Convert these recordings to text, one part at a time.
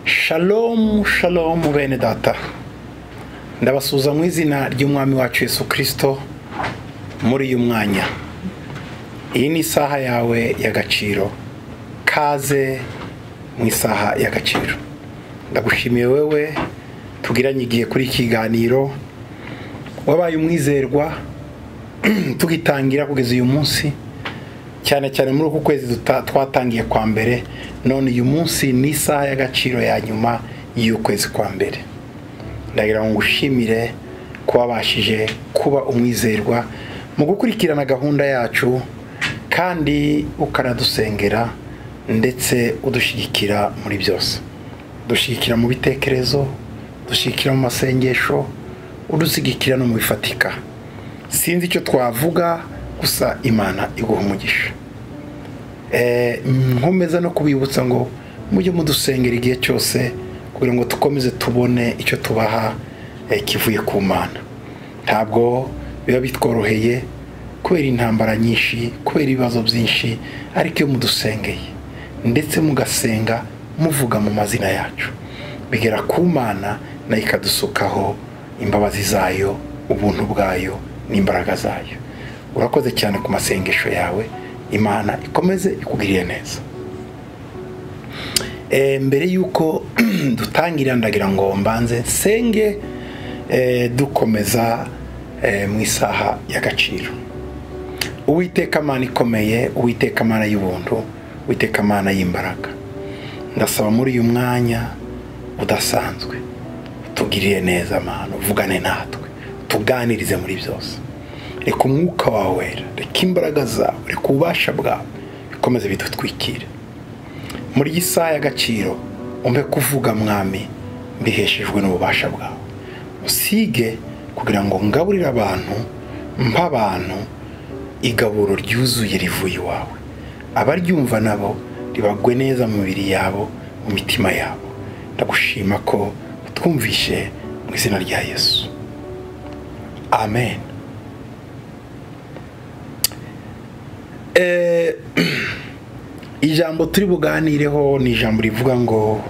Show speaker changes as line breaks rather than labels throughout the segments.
shalomu shalomu bene data ndabasuza mu izina ry'umwami wacu Yesu kirisito muri uyu mwanya iyi ni isaha yawe y'agaciro kaze mu isaha y'agaciro ndagushimiye wewe tugiranye igihe kuri iki kiganiro wabaye umwizerwa tugitangira kugeza uyu munsi cyane cyane muri uku kwezi twatangiye kwa mbere none uyu munsi ni isaha y'agaciro ya nyuma y'ukwezi kwa mbere ndagira ngo ngushimire ko wabashije kuba umwizerwa mu gukurikirana gahunda yacu kandi ukanadusengera ndetse udushyigikira muri byose dushyigikira mu bitekerezo dushyigikira mu masengesho udushyigikira no mu bifatika sinzi icyo twavuga gusa imana iguha umugisha nkomeza no kubibutsa ngo mujye mudusengera igihe cyose kugira ngo dukomeze tubone icyo tubaha kivuye ku mana ntabwo biba bitworoheye kubera intambara nyinshi kubera ibibazo byinshi ariko iyo mudusengeye ndetse mugasenga muvuga mu mazina yacu bigera ku mana nayo ikadusukaho imbabazi zayo ubuntu bwayo n'imbaraga zayo urakoze cyane ku masengesho yawe imana ikomeze ikugirire neza mbere y'uko dutangira ndagira ngo mbanze nsenge dukomeza mu isaha y'agaciro uwiteka amana ikomeye uwiteka amana y'ubuntu uwiteka amana y'imbaraga ndasaba muri uyu mwanya udasanzwe tugirire neza amahano uvugane natwe tuganirize muri byose reka umwuka wawe wera reka imbaraga zawe reka ububasha bwawe bikomeze bidutwikire muri iyi saha y'agaciro umpe kuvuga mwami mbiheshejwe n'ububasha bwawe usige kugira ngo ngaburire abantu mp'abantu igaburo ryuzuye rivuye iwawe abaryumva nabo ribagwe neza mu mibiri yabo mu mitima yabo ndagushima ko twumvishe mu izina rya yesu amen ijambo turi buganireho ni ijambo rivuga ngo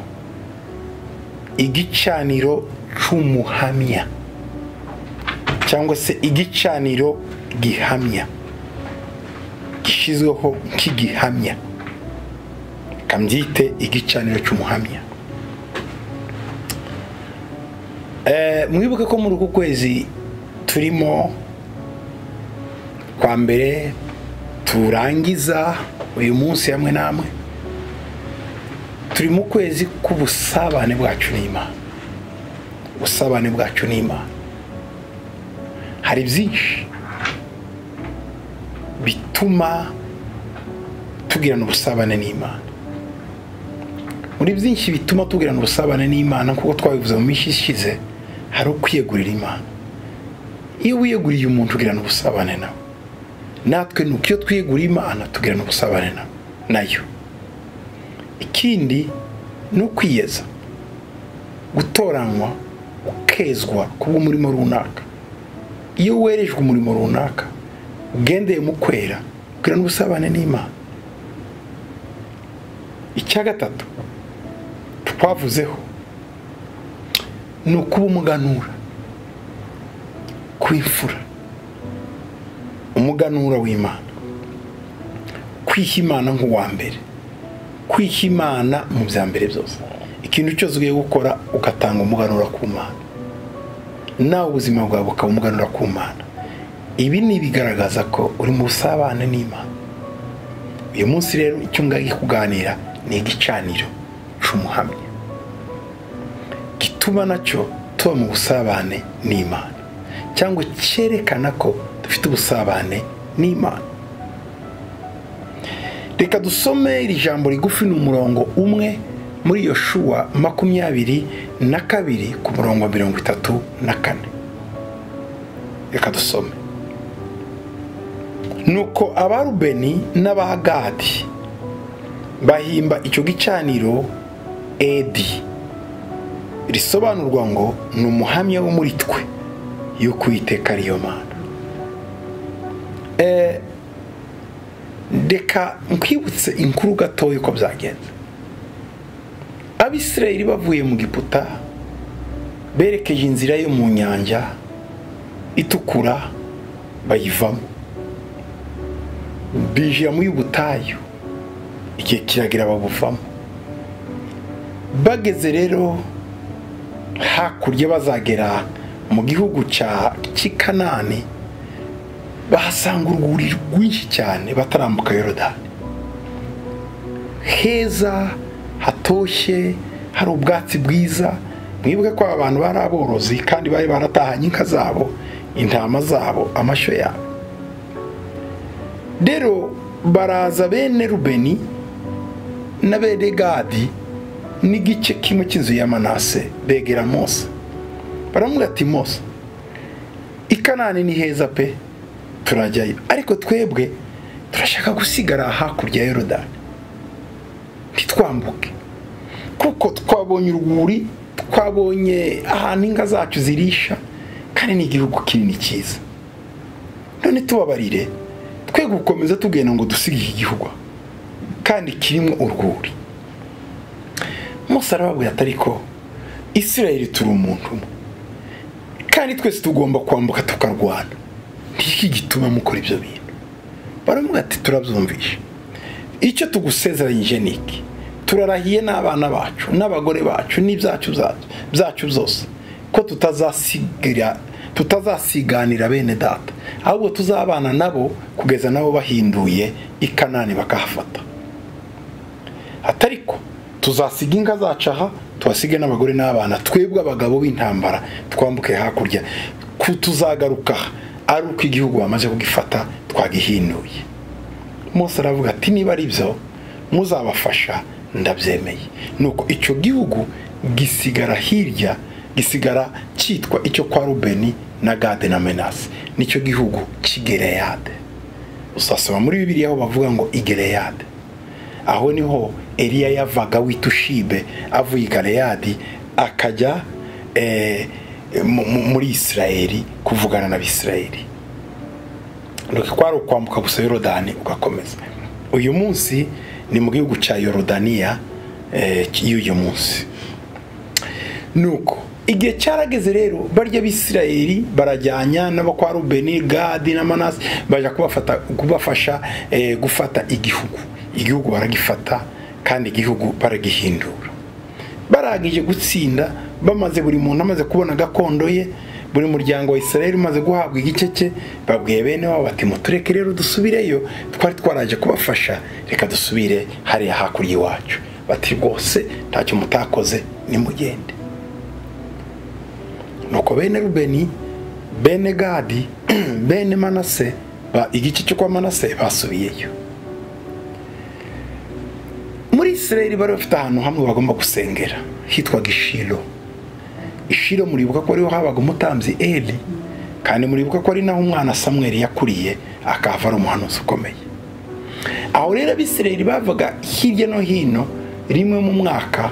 igicaniro cy'umuhamya cyangwa se igicaniro gihamya gishyizweho nk'igihamya kambyite igicaniro cy'umuhamya mwibuke ko muri uku kwezi turimo kwa mbere turangiza uyu munsi hamwe n'amwe turi mu kwezi k'ubusabane bwacu n'imana ubusabane bwacu n'imana hari byinshi bituma tugirana ubusabane n'imana muri byinshi bituma tugirana ubusabane n'imana nk'uko twabivuze mu minsi ishize hari ukwiyegurira imana iyo wiyeguriye umuntu ugirana ubusabane nawe natwe nuko iyo twiyeguriye imana tugirana ubusabane nayo ikindi ni ukwiyeza gutoranywa ukezwa ku bw'umurimo runaka iyo werejwe umurimo runaka ugendeye mu kwera ugirana ubusabane n'imana icya gatatu twavuzeho ni ukuba umuganura kwifura umuganura w'imana kwiha imana nk'uwa mbere kwiha imana mu bya mbere byose ikintu cyose ugiye gukora ugatanga umuganura ku mana nawe ubuzima bwawe bukaba umuganura ku mana ibi ni ibigaragaza ko uri mu busabane n'imana uyu munsi rero icyo ngagi kuganira ni igicaniro cy'umuhamya gituma nacyo tuba mu busabane n'imana cyangwa cyerekana ko dufite ubusabane n'imana reka dusome iri jambo rigufi ni umurongo umwe muri iyo shuwa makumyabiri na kabiri ku murongo mirongo itatu na kane reka dusome nuko abarubeni n'abahagadi bahimba icyo gicaniro edi risobanurwa ngo ni umuhamya wo muri twe y'uko uwiteka ariyo mana reka nkwibutse inkuru gatoya uko byagenze abisirayeli bavuye mu giputa berekeje inzira yo mu nyanja itukura bayivamo binjira muri butayu igihe kiragira babuvamo bageze rero hakurya bazagera mu gihugu cy'i kanani bahasanga urwuri rwinshi cyane batarambuka yorodani heza hatoshye hari ubwatsi bwiza mwibuke ko abantu bari aborozi kandi bari baratahanye inka zabo intama zabo amashyo yabo rero baraza bene rubeni na bene gadi n'igice kimwe cy'inzu ya manase begera mose baramubwira ati mose ikanani ni heza pe turajyayo ariko twebwe turashaka gusigara hakurya ya yorodani ntitwambuke kuko twabonye urwuri twabonye ahantu inka zacu zirisha kandi ni igihugu kinini cyiza none tubabarire twe gukomeza tugenda ngo dusige iki gihugu kandi kirimo urwuri mose arababwira atari ko isirayeli turi umuntu umwe kandi twese tugomba kwambuka tukarwana iki gituma mukora ibyo bintu baravuga ati turabyumvisha icyo tugusezeranyije ni iki turarahiye n'abana bacu n'abagore bacu n'ibyacu byacu byose ko tutazasiganira bene data ahubwo tuzabana nabo kugeza nabo bahinduye ikanani bakahafata atariko tuzasiga inka zacu aha tuhasige n'abagore n'abana twebwe abagabo b'intambara twambuke hakurya tuzagaruka ari uko igihugu bamaze kugifata twagihinuye mose aravuga ati niba ari byo muzabafasha ndabyemeye nuko icyo gihugu gisigara hirya gisigara cyitwa icyo kwa rubeni na gade na menasi nicyo gihugu cy'igereyade uzasoma muri bibiri aho bavuga ngo igereyade aho niho eriya yavaga witushibe avuye i gareyadi akajya muri isirayeli kuvugana n'abisirayeli kwari ukwambuka gusa yorodani ugakomeza uyu munsi ni mu gihugu cya yorodaniya y'uyu munsi nuko igihe cyarageze rero barya abisirayeli barajyanya n'abo kwa rubeni gadi na manasi bajya kubafasha gufata igihugu igihugu baragifata kandi igihugu baragihindura barangije gutsinda bamaze buri muntu amaze kubona gakondo ye buri muryango wa israel umaze guhabwa igice cye babwiye bene wabo bati mutureke rero dusubireyo twari twaraje kubafasha reka dusubire hariya hakurya iwacu bati rwose ntacyo mutakoze nimugende nuko bene rubeni bene gadi bene manase igice cyo kwa manase basubiyeyo muri israel bari bafite ahantu hamwe bagomba gusengera hitwaga ishiro ishiro muribuka ko ariho habaga umutambyi eli kandi muribuka ko ari naho umwana samweri yakuriye akahava ari umuhanuzi ukomeye aho rero abisirayeli bavaga hirya no hino rimwe mu mwaka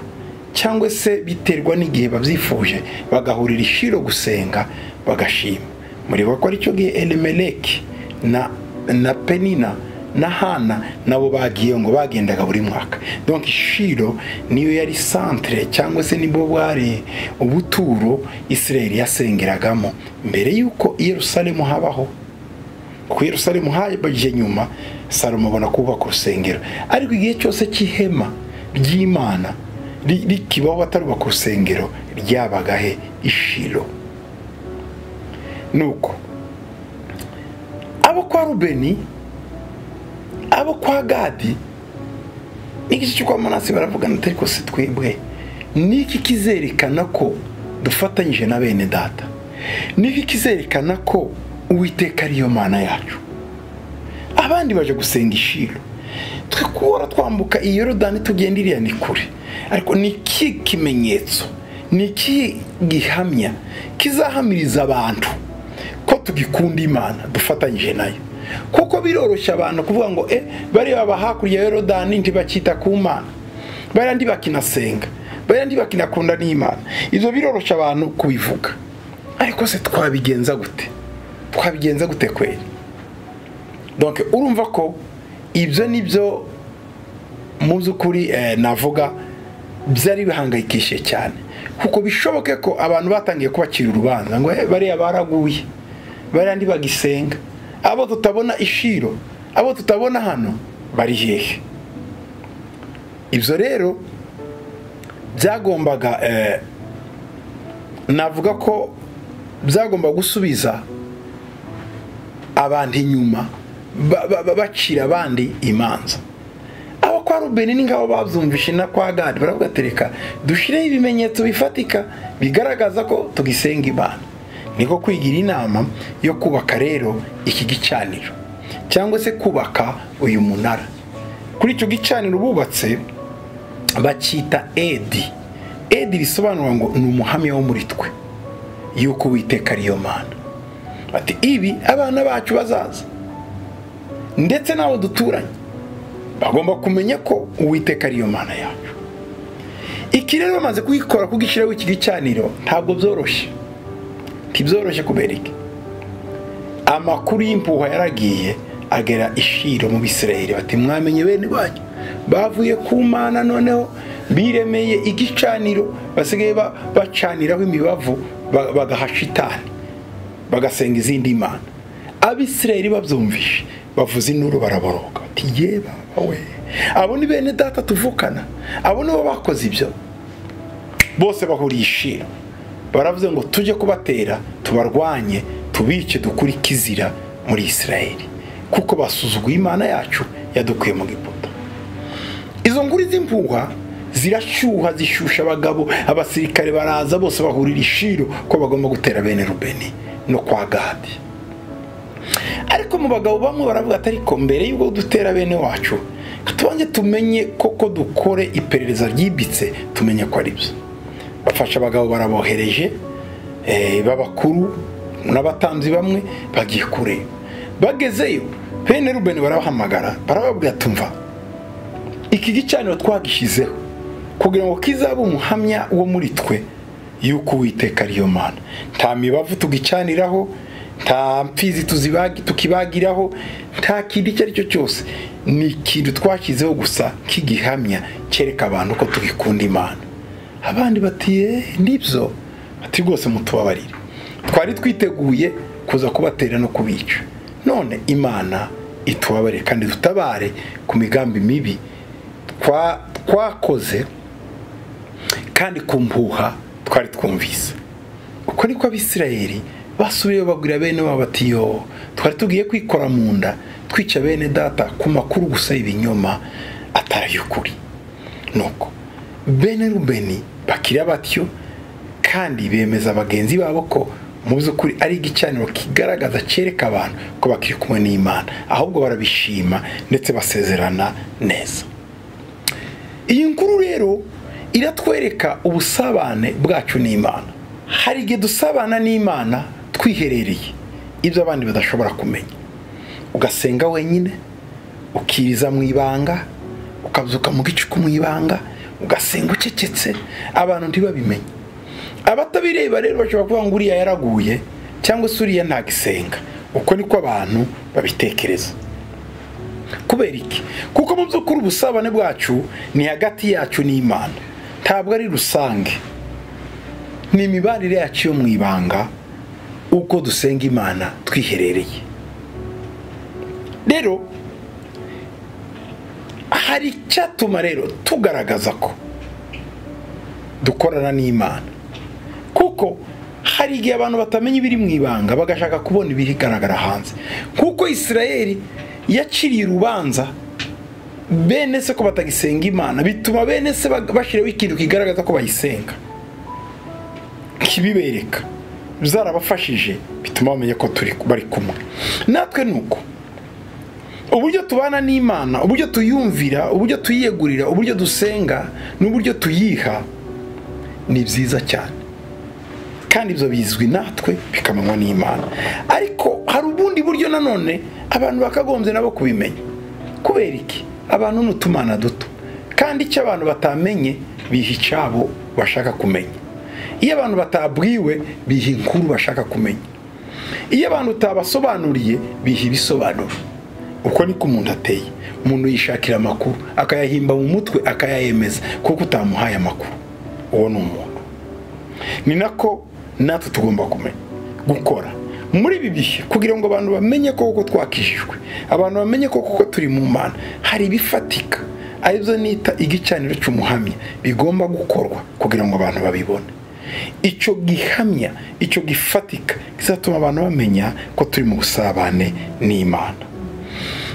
cyangwa se biterwa n'igihe babyifuje bagahurira ishiro gusenga bagashima muribuka ko aricyo gihe elimeleki na na penina na hana nabo bagiye ngo bagendaga buri mwaka donke ishiro niyo yari santire cyangwa se nibo bwari ubuturo isirayeli yasengeragamo mbere y'uko Yerusalemu habaho ku Yerusalemu habaje nyuma salomo abona kubaka urusengero ariko igihe cyose cy'ihema ry'imana rikibaho batarubaka urusengero ryabagahe ishiro nuko abo kwa rubeni abo kwa gadi n'igice cyo kwa manasi baravugana atari kose twebwe niki kizerekana ko dufatanyije na bene data niki kizerekana ko uwiteka ariyo mana yacu abandi baje gusenga ishiro twe kubora twambuka iyo rodani tugenda iriya ni kure ariko ni iki kimenyetso ni iki gihamya kizahamiriza abantu ko tugikunda imana dufatanyije nayo kuko biroroshya abantu kuvuga ngo e bareba aba hakurya ya yorodani ntibakita ku mana bariya ntibakinasenga bariya ntibakinakunda n'imana ibyo biroroshya abantu kubivuga ariko se twabigenza gute twabigenza gute kweri donke urumva ko ibyo ni byo mu by'ukuri navuga byari bihangayikishije cyane kuko bishoboke ko abantu batangiye kubacira urubanza ngo "Eh, bariya baraguye bariya ntibagisenga abo tutabona ishiro abo tutabona hano bari hehe ibyo rero byagombaga eh, navuga ko byagomba gusubiza abantu inyuma ba- ba- ba- bacira abandi imanza abo kwa rubeni ni nk'abo babyumvishe na kwa gadi baravugatereka dushyireho ibimenyetso bifatika bigaragaza ko tugisenga imana niko kwigira inama yo kubaka rero iki gicaniro cyangwa se kubaka uyu munara kuri icyo gicaniro bubatse bacyita edi edi bisobanura ngo ni umuhamya wo muri twe y'uko uwiteka ariyo mana ati ibi abana bacu bazaza ndetse n'abo duturanye bagomba kumenya ko uwiteka ariyo mana yacu iki rero bamaze kugikora kugishyiraho iki gicaniro ntabwo byoroshye ntibyoroshye kubera iki amakuru y'impuha yaragiye agera ishiro mu bisirayeli bati mwamenye bene banyu bavuye ku mana noneho biremeye igicaniro basigaye ba- bacaniraho imibavu ba- bagaha shitani bagasenga izindi mana abisirayeli babyumvishe bavuza induru baraboroga bati ye baba we abo ni bene data tuvukana abo nibo bakoze ibyo bose bahuriye ishira baravuze ngo tujye kubatera tubarwanye tubice dukurike izira muri isirayeli kuko basuzuguye imana yacu yadukuye mu giputa izo nguri z'impuha zirashyuha zishyushya abagabo abasirikare baraza bose bahurira ishiro ko bagomba gutera bene rubeni no kwa gadi ariko mu bagabo bamwe baravuga ati ariko mbere y'ubwo dutera bene wacu tubanze tumenye koko dukore iperereza ryimbitse tumenye ko ari byo bafasha abagabo barabohereje eh, b'abakuru n'abatanzi bamwe bagiye kureba bagezeyo bene rubeni barabahamagara barababwira tumva iki gicaniro twagishyizeho kugira ngo kizabe umuhamya wo muri twe y'uko uwiteka ariyo mana nta mibavu tugicaniraho nta mpfizi tuzibagi- tukibagiraho nta kintu icyo ari cyo cyose ni ikintu twashyizeho gusa k'igihamya cyereka abantu ko tugikunda imana abandi bati "Eh, nibyo ati rwose mutubabarire twari twiteguye kuza kubatera no kubica none imana itubabarire kandi dutabare ku migambi mibi twa- twakoze kandi ku mpuha twari twumvise uko niko abisirayeli basubiyeyo babwira bene wabo bati yo twari tugiye kwikora mu nda twica bene data ku makuru gusa y'ibinyoma atari ay'ukuri nuko bene rubeni bakira batyo kandi bemeza bagenzi babo ko mu by'ukuri ari igicaniro kigaragaza cyereka abantu ko bakiri kumwe n'imana ahubwo barabishima ndetse basezerana neza iyi nkuru rero iratwereka ubusabane bwacu n'imana hari igihe dusabana n'imana twiherereye ibyo abandi badashobora kumenya ugasenga wenyine ukiriza mu ibanga ukabyuka mu gicuku mu ibanga ugasenga ucecetse abantu ntibabimenye abatabireba rero bashobora kuvuga ngo uriya yaraguye cyangwa se uriya ntagisenga uko niko abantu babitekereza kubera iki kuko mu by'ukuri ubusabane bwacu ni hagati yacu n'imana ntabwo ari rusange ni imibanire yacu yo mu ibanga uko dusenga imana twiherereye rero hari icyatuma rero tugaragaza ko dukorana n'imana kuko hari igihe abantu batamenya ibiri mu ibanga bagashaka kubona ibigaragara hanze kuko isirayeli yaciriye urubanza bene se ko batagisenga imana bituma bene se bag- bashyiraho ikintu kigaragaza ko bayisenga kibibereka zarabafashije bituma bamenya ko turi bari kumwe natwe ni uko uburyo tubana n'imana uburyo tuyumvira uburyo tuyiyegurira uburyo dusenga n'uburyo tuyiha ni byiza cyane kandi ibyo bizwi natwe bikamanywa n'imana ariko hari ubundi buryo nanone abantu bakagombye nabo kubimenya kubera iki abantu ni utumana duto kandi icyo abantu batamenye biha icyabo bashaka kumenya iyo abantu batabwiwe biha inkuru bashaka kumenya iyo abantu utabasobanuriye biha ibisobanuro uko niko umuntu ateye umuntu yishakira amakuru akayahimba mu mutwe akayayemeza kuko utamuhaye amakuru uwo ni umuntu ni nako natwe tugomba kumenya gukora muri ibi bihe kugira ngo abantu bamenye koko twakijijwe abantu bamenye koko turi mu mana hari ibifatika aribyo nita igicaniro cy'umuhamya bigomba gukorwa kugira ngo abantu babibone icyo gihamya icyo gifatika kizatuma abantu bamenya ko turi mu busabane n'imana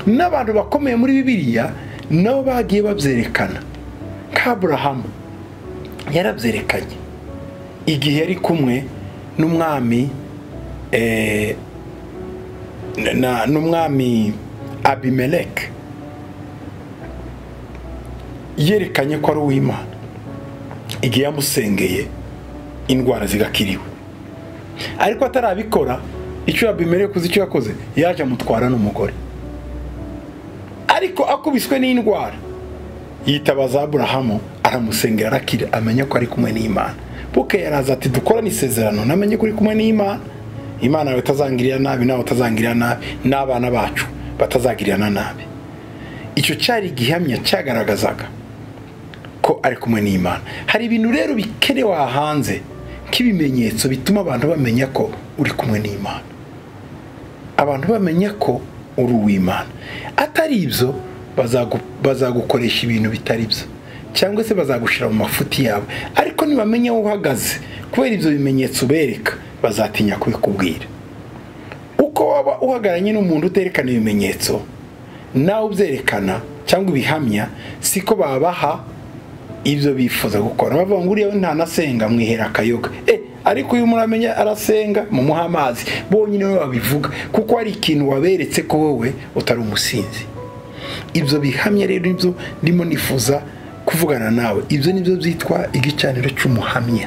n'abantu bakomeye muri bibiliya nabo bagiye babyerekana nk'aburahamu yarabyerekanye igihe yari kumwe n'umwami n'umwami abimeleke yerekanye ko ari uw'imana igihe yamusengeye indwara zigakiriwe ariko atarabikora icyo yabimereye kuzi icyo yakoze yaje amutwara n'umugore ariko akubiswe n'indwara yitabaza aburahamu aramusengera arakira amenya ko ari kumwe n'imana buke yaraza ati dukorane isezerano namenye ko uri kumwe n'imana imana yawe itazangirira nabi nawe utazangirira nabi n'abana bacu batazagirana nabi icyo cyari igihamya cyagaragazaga ko ari kumwe n'imana hari ibintu rero bikenewe hanze nk'ibimenyetso bituma abantu bamenya ko uri kumwe n'imana abantu bamenya ko uri uw'imana atari ibyo bazagukoresha ibintu bitari byo cyangwa se bazagushyira mu mafuti yabo ariko nibamenya aho uhagaze kubera ibyo bimenyetso ubereka bazatinya kubikubwira uko waba uhagararanye n'umuntu uterekana ibimenyetso nawe ubyerekana cyangwa ibihamya siko babaha ibyo bifuza gukora bavuga ngo uriya we ntanasenga mwihera akayoga e ariko uyu muramenya arasenga mumuha amazi bonyine we babivuga kuko hari ikintu waberetse ko wowe utari umusinzi ibyo bihamya rero nibyo ndimo nifuza kuvugana nawe ibyo nibyo byitwa igicaniro cy'umuhamya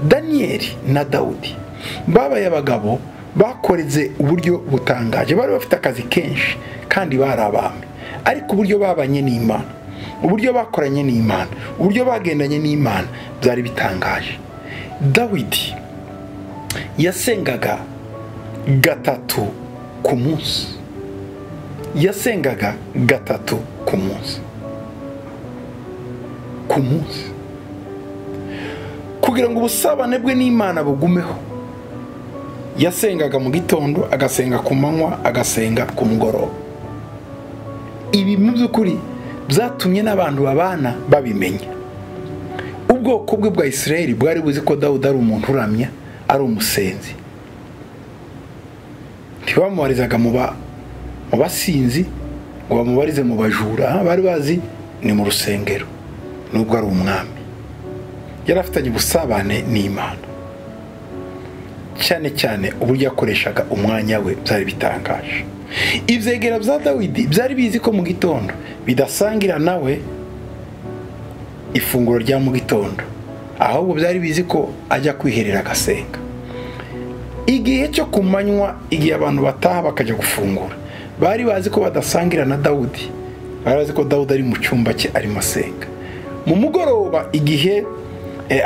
daniyeli na dawudi babaye abagabo bakoreze uburyo butangaje bari bafite akazi kenshi kandi bari abami ariko uburyo babanye n'imana uburyo bakoranye n'imana uburyo bagendanye n'imana byari bitangaje dawidi yasengaga gatatu ku munsi yasengaga gatatu ku munsi ku munsi kugira ngo ubusabane bwe n'imana bugumeho yasengaga mu gitondo agasenga ku manywa agasenga ku mugoroba ibi mu by'ukuri byatumye n'abantu babana babimenya ubwoko bwe bwa isirayeli bwari buzi ko dawudi ari umuntu uramya ari umusenzi ntibamubarizaga mu basinzi ngo bamubarize mu bajura bari bazi ni mu rusengero nubwo ari umwami yari afitanye ubusabane n'imana cyane cyane uburyo yakoreshaga umwanya we byari bitangaje ibyegera bya dawidi byari bizi ko mu gitondo bidasangira nawe ifunguro rya mu gitondo ahubwo byari bizi ko ajya kwiherera agasenga igihe cyo ku manywa igihe abantu bataha bakajya gufungura bari bazi ko badasangira na dawudi bari bazi ko dawudi ari mu cyumba cye arimo asenga mu mugoroba igihe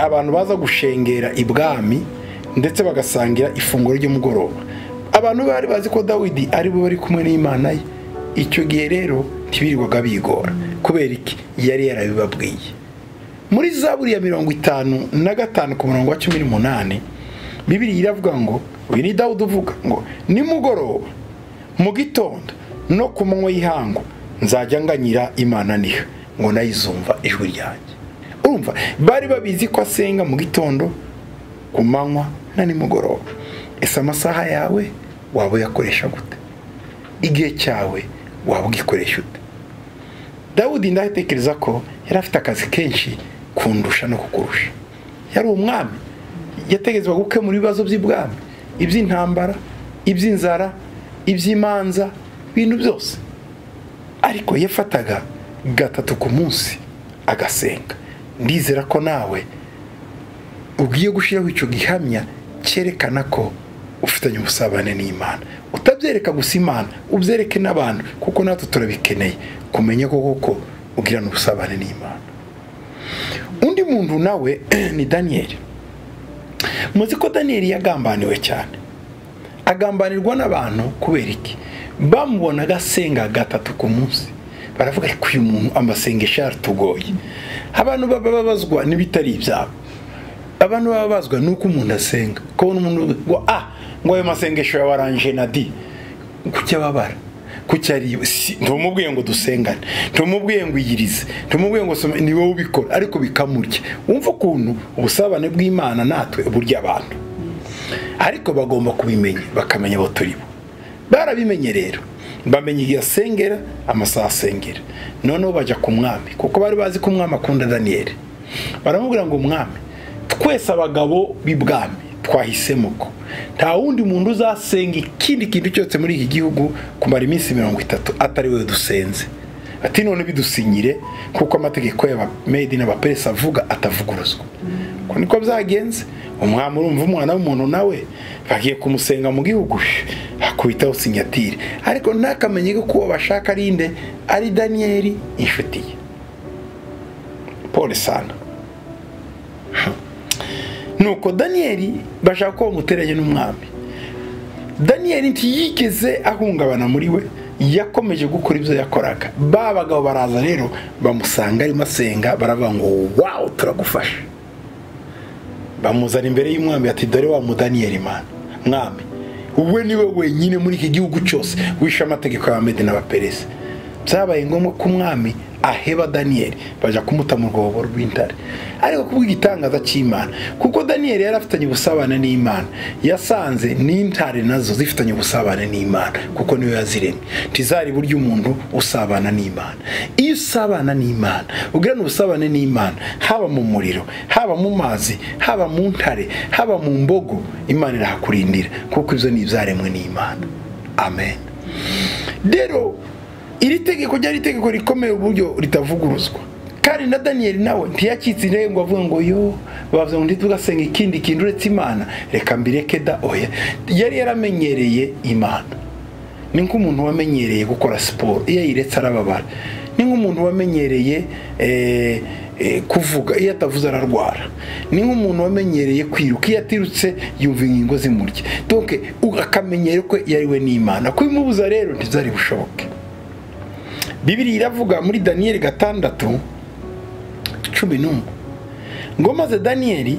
abantu baza gushengera ibwami ndetse bagasangira ifunguro ry'umugoroba abantu bari bazi ko dawidi ari bo bari kumwe n'imana ye icyo gihe rero ntibirirwaga bigora kubera iki yari yarabibabwiye muri za buriya mirongo itanu na gatanu ku murongo wa cumi n'umunani bibiri iravuga ngo uyu ni dawudi uvuga ngo nimugoroba mu gitondo no ku manywa y'ihangu nzajya nganyira imana niha ngo nayizumva ijwi ryanjye urumva bari babizi ko asenga mu gitondo ku manywa na nimugoroba ese amasaha yawe waba uyakoresha gute igihe cyawe waba ugikoresha ute dawudi ndatekereza ko yari afite akazi kenshi kundusha no kukurusha yari umwami yategerezwa gukemura ibibazo by'ibwami iby'intambara iby'inzara iby'imanza ibintu byose ariko yafataga gatatu ku munsi agasenga ndizera ko nawe ugiye gushyiraho icyo gihamya cyerekana ko ufitanye ubusabane n'imana utabyereka gusa imana ubyereke n'abantu kuko natwe turabikeneye kumenya ko koko ugirana ubusabane n'imana undi muntu nawe ni daniyeli muzi ko daniyeli yagambaniwe cyane agambanirwa n'abantu kubera iki bamubonaga asenga gatatu ku munsi baravuga ariko uyu muntu amasengesho yaratugoye abantu baba babazwa n'ibitari ibyabo abantu baba bazwa nuko umuntu asenga kubona umuntu ngo ah ngo ayo masengesho yawe arangije na di kuki ababara kuki ari ntumubwiye ngo dusengane ntumubwiye ngo iyirize ntumubwiye ngo soma ni wowe ubikora ariko bikamurya wumva ukuntu ubusabane bw'imana natwe burya abantu ariko bagomba kubimenya bakamenya abo turi bo barabimenye rero bamenya igihe asengera amasaha asengera noneho bajya ku mwami kuko bari bazi ko umwami akunda daniyeli baramubwira ngo umwami twese abagabo b'ibwami twahisemo ko nta wundi muntu uzasenga ikindi kintu cyose muri iki gihugu kumara iminsi mirongo itatu atari we dusenze ati none bidusinyire kuko amategeko y'abamedi n'abaperesi avuga atavuguruzwa uko niko byagenze umwami urumva umwana w'umuntu nawe bagiye kumusenga mu gihugu hakubitaho sinyatire ariko ntakamenye ko uwo bashaka ari nde ari daniyeli inshuti ye paul sana nuko daniyeli bashaka ko bamuteranye n'umwami daniyeli ntiyigeze ahungabana muri we yakomeje gukora ibyo yakoraga ba bagabo baraza rero bamusanga arimo asenga baravuga ngo wawu turagufasha bamuzana imbere y'umwami ati dore wa mudaniyeli mana mwami wowe niwe wenyine muri iki gihugu cyose wishe amategeko y'abamede n'abaperesi byabaye ngombwa ko umwami aheba daniyeli bajya kumuta mu rwobo rw'intare ariko kubw'igitangaza cy'imana kuko daniyeli yari afitanye ubusabane n'imana yasanze n'intare nazo zifitanye ubusabane n'imana kuko niyo yaziremye ntizari buryo umuntu usabana n'imana iyo usabana n'imana ugirana ubusabane n'imana haba mu muriro haba mu mazi haba mu ntare haba mu mbogo imana irahakurindira kuko ibyo ni ibyaremwe n'imana amen rero iri tegeko ryari itegeko rikomeye uburyo ritavuguruzwa kandi na daniyeli nawe ntiyacitse intege ngo avuge ngo yo bavuze ngo ntitugasenga ikindi kintu uretse imana reka mbireke da oya yari yaramenyereye imana ni nk'umuntu wamenyereye gukora siporo iyo ayiretse arababara ni nk'umuntu wamenyereye kuvuga iyo atavuze ararwara ni nk'umuntu wamenyereye kwiruka iyo atirutse yumva ingingo zimurya doke akamenyero ko yariwe n'imana kubimubuza rero ntizari bushoboke bibiri iravuga muri daniyeli gatandatu cumi n'umwe ngo maze daniyeli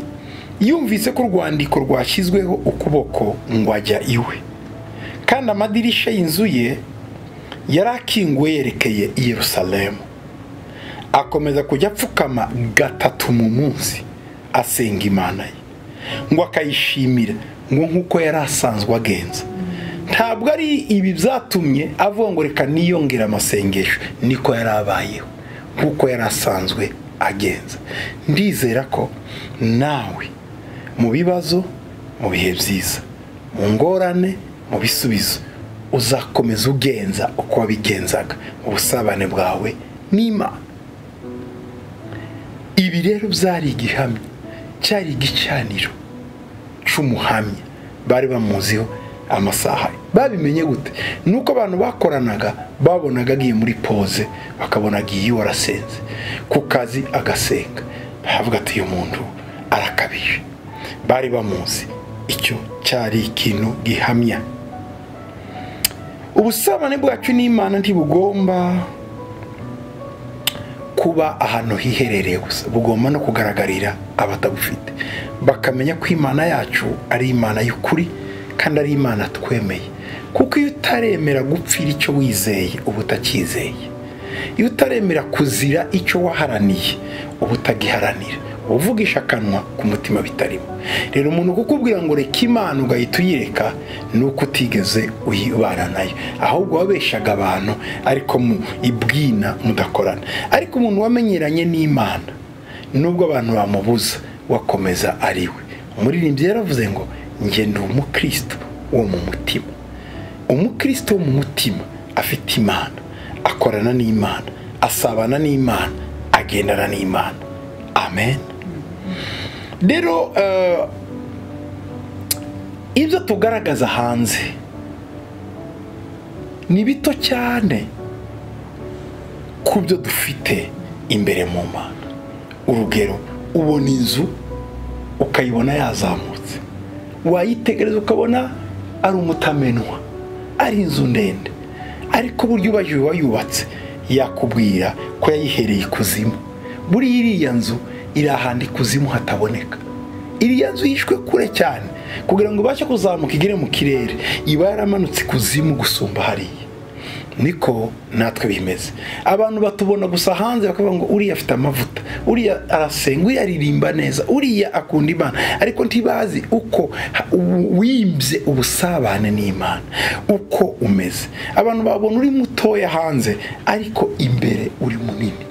yumvise ko urwandiko rwashyizweho ukuboko ngo ajya iwe kandi amadirisha y'inzu ye yari akinguwe yerekeye i Yerusalemu akomeza kujya apfukama gatatu mu munsi asenga imana ye ngo akayishimira ngo nk'uko yari asanzwe agenza ntabwo ari ibi byatumye avuga ngo reka niyongere amasengesho niko yari abayeho nk'uko yari asanzwe agenza ndizera ko nawe mu bibazo mu bihe byiza mu ngorane mu bisubizo uzakomeza ugenza uko wabigenzaga mu busabane bwawe n'imana ibi rero byari igihamya cyari igicaniro cy'umuhamya bari bamuziho amasaha babimenye gute ni uko abantu bakoranaga babonaga agiye muri poze bakabona agiye iwe arasenze ku kazi agasenga bavuga ati uyu muntu arakabije bari bamuzi icyo cyari ikintu gihamya ubusabane bwacu n'imana ntibugomba kuba ahantu hiherereye gusa bugomba no kugaragarira abatabufite bakamenya ko imana yacu ari imana y'ukuri kandi ari imana twemeye kuko iyo utaremera gupfira icyo wizeye uba utakizeye iyo utaremera kuzira icyo waharaniye uba utagiharanira uba uvugisha akanwa ku mutima bitarimo rero umuntu kukubwira ngo reka imana ugahita uyireka ni uko utigeze uyibana nayo ahubwo wabeshaga abantu ariko mu ibwina mudakorana ariko umuntu wamenyeranye n'imana nubwo abantu bamubuza wakomeza ari we umuririmbyi yaravuze ngo ngenda umukristo wo mu mutima umukristo wo mu mutima afite imana akorana n'imana asabana n'imana agendana n'imana amen rero ibyo tugaragaza hanze ni bito cyane ku byo dufite imbere mu mana urugero ubona inzu ukayibona yazamutse wayitegereza ukabona ari umutamenwa ari inzu ndende ariko uburyo ubaye uwayubatse yakubwira ko yayihereye ikuzimu buriya iriya nzu iri ahantu ikuzimu hataboneka iriya nzu yishwe kure cyane kugira ngo ibashe kuzamuka igere mu kirere iba yaramanutse ikuzimu gusumba hariya niko natwe bimeze abantu batubona gusa hanze bakavuga ngo uriya afite amavuta uriya arasenga uriya aririmba neza uriya akunda imana ariko ntibazi uko wimbye ubusabane n'imana uko umeze abantu babona uri mutoya hanze ariko imbere uri munini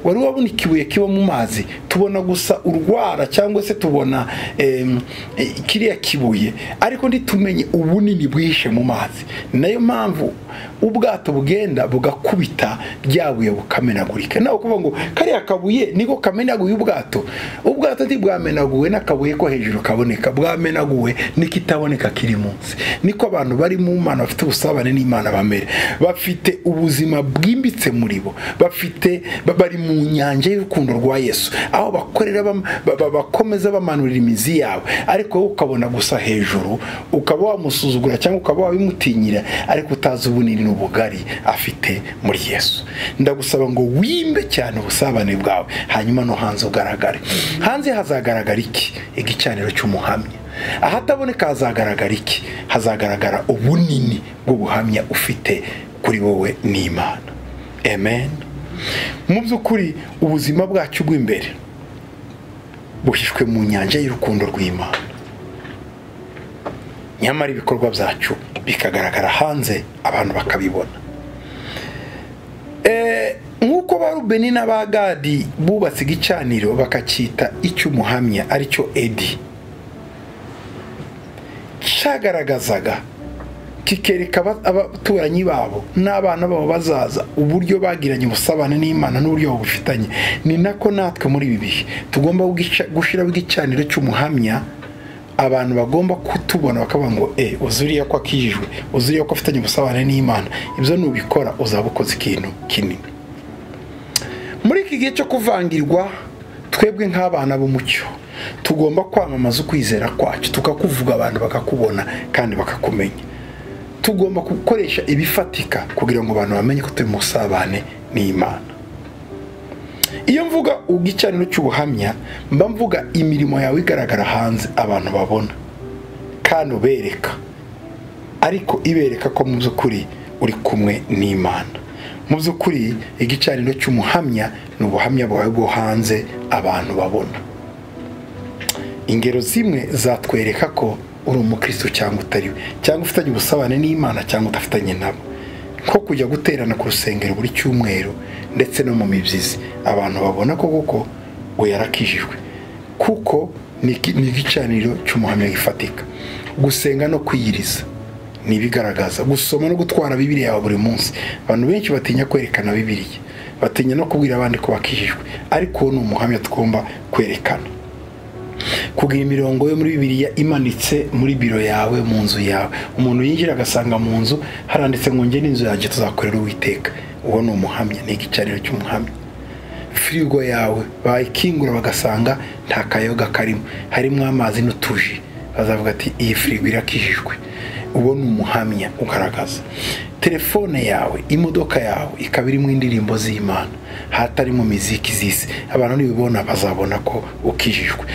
wari wabona ikibuye kiba mu mazi tubona gusa urwara cyangwa se tubona em, eh, kiriya kibuye ariko ntitumenye ubunini bwihishe mu mazi ni nayo mpamvu ubwato bugenda bugakubita rya buye bukamenagurika nawe kuvuga ngo kariya kabuye niko kamenaguye ubwato ubwato ntibwamenaguwe n'akabuye ko hejuru kaboneka bwamenaguwe n'ikitaboneka kiri munsi niko abantu bari mu mana bafite ubusabane n'imana bamere bafite ubuzima bwimbitse muri bo bafite ba- bari mu nyanja y'urukundo rwa yesu aho bakorera bam- ba- ba- bakomeza bamanurira imizi yabo ariko wowe ukabona gusa hejuru ukaba wamusuzugura cyangwa ukaba wabimutinyira ariko utazi ubunini n'ubugari afite muri yesu ndagusaba ngo wimbe cyane ubusabane bwawe hanyuma no hanze ugaragare hanze hazagaragara iki igicaniro cy'umuhamya ahataboneka hazagaragara iki hazagaragara ubunini bw'ubuhamya ufite kuri wowe n'imana amen mu by'ukuri ubuzima bwacu bw'imbere buhishwe mu nyanja y'urukundo rw'imana nyamara ibikorwa byacu bikagaragara hanze abantu bakabibona Eh, nk'uko ba rubeni n'abagadi bubatse igicaniro bakacyita icy'umuhamya aricyo edi cyagaragazaga kikereka aba- abaturanyi babo n'abana babo bazaza uburyo bagiranye ubusabane n'imana n'uburyo bufitanye ni nako natwe muri ibi bihe tugomba gugica- gushyiraho igicaniro cy'umuhamya abantu bagomba kutubona bakavuga ngo e uzuriya ko akijijwe uzuriya ko afitanye ubusabane n'imana ibyo nubikora uzaba ukoze ikintu kinini muri iki gihe cyo kuvangirwa twebwe nk'abana b'umucyo tugomba kwamamaza ukwizera kwacu tukakuvuga abantu bakakubona kandi bakakumenya tugomba gukoresha ibifatika kugira ngo abantu bamenye ko turi mu busabane n'imana iyo mvuga igicaniro cy'ubuhamya mba mvuga imirimo yawe igaragara hanze abantu babona kandi ubereka ariko ibereka ko mu by'ukuri uri kumwe n'imana mu by'ukuri igicaniro cy'umuhamya ni ubuhamya bwawe bwo hanze abantu babona ingero zimwe zatwereka ko uri umukristo cyangwa utari we cyangwa ufitanye ubusabane n'imana cyangwa udafitanye nabo nko kujya guterana ku rusengero buri cyumweru ndetse no mu mibyizi abantu babona ko koko we yarakijijwe kuko ni iki- ni igicaniro cy'umuhamya gifatika gusenga no kwiyiriza ni ibigaragaza gusoma no gutwara bibiri yawe buri munsi abantu benshi batinya kwerekana bibiriya batinya no kubwira abandi ko bakijijwe ariko uwo ni umuhamya tugomba kwerekana kugira imirongo yo muri bibiriya imanitse muri biro yawe mu nzu yawe umuntu yinjira agasanga mu nzu haranditse ngo nge n'inzu yanjye tuzakorera uwiteka uwo ni umuhamya ni igicaniro cy'umuhamya firigo yawe bayikingura bagasanga nta kayoga karimo harimo amazi n'utuji bazavuga ati iyi firigo irakijijwe uwo ni umuhamya ugaragaza telefone yawe imodoka yawe ikaba irimo indirimbo z'imana hatari mu miziki z'isi abantu nibibona bazabona ko ukijijwe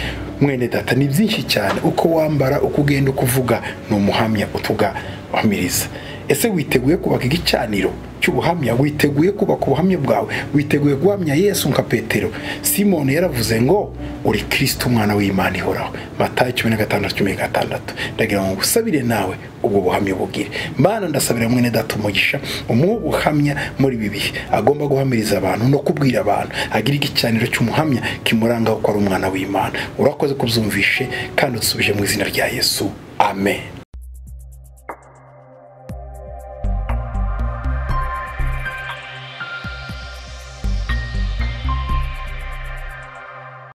mwene data ni byinshi cyane uko wambara uko ugenda uko uvuga ni umuhamya utugamiriza ese witeguye kubaka igicaniro cy'ubuhamya witeguye kubaka ubuhamya bwawe witeguye guhamya yesu nka petero simoni yaravuze ngo uri kirisito umwana w'imana ihoraho matayo cumi na gatandatu cumi na gatandatu ndagira ngo ngusabire nawe ubwo buhamya bugire mana ndasabira mwene data umugisha umuhe ubuhamya muri ibi bihe agomba guhamiriza abantu no kubwira abantu agira igicaniro cy'umuhamya kimurangaho ko ari umwana w'imana urakoze kubyumvishe kandi udusubije mu izina rya yesu amen